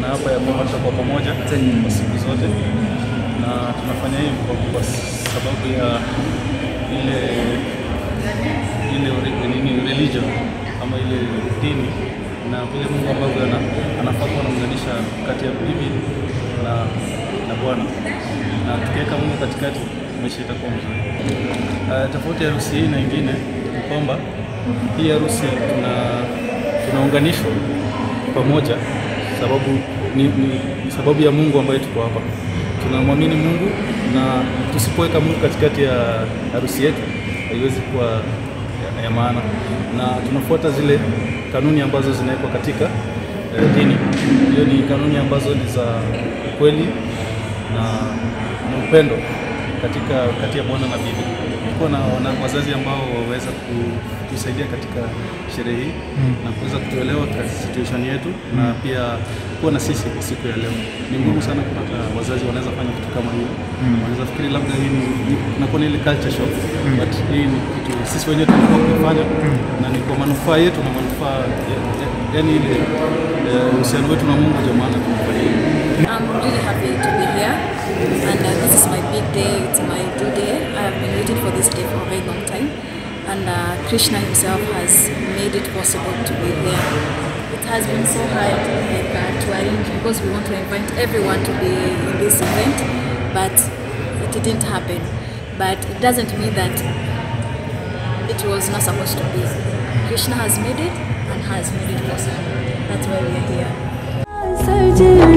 tunaapa ya kwamba tutakuwa pamoja kwa siku zote, na tunafanya hivi kwa, kwa sababu ya ile ile ori- nini religion ama ile dini na vile Mungu ambavyo ana, anafaa kuwa anaunganisha kati ya bibi na na bwana, na tukiweka Mungu katikati, maisha itakuwa mzuri. Uh, tofauti ya harusi hii na ingine ni kwamba hii harusi tuna tunaunganishwa pamoja sababu ni, ni, ni sababu ya Mungu ambaye tuko hapa. Tunamwamini Mungu na tusipoweka Mungu katikati ya harusi yetu haiwezi kuwa ya, ya maana, na tunafuata zile kanuni ambazo zinawekwa katika eh, dini. Hiyo ni kanuni ambazo ni za ukweli na, na upendo katika kati ya bwana na bibi. Tulikuwa na, na wazazi ambao waweza kutusaidia katika sherehe hii na kuweza kutuelewa katika situation yetu na pia kuwa na sisi kwa siku ya leo. Ni ngumu sana kupata wazazi wanaweza fanya kitu kama hiyo. Wanaweza fikiri labda hii ni ni- inakuwa ni ile culture shock but hii ni kitu sisi wenyewe tulikuwa kuifanya na ni kwa manufaa yetu na manufaa ya- ya- yaani ile eh, uhusiano wetu na Mungu, ndio maana tunafanya hivi. I'm really happy to be here, and uh, this is my big day. It's my due day. I have been waiting for this day for a very long time, and uh, Krishna himself has made it possible to be here. It has been so hard like, uh, to arrange because we want to invite everyone to be in this event, but it didn't happen. But it doesn't mean that it was not supposed to be. Krishna has made it and has made it possible. That's why we are here. Searching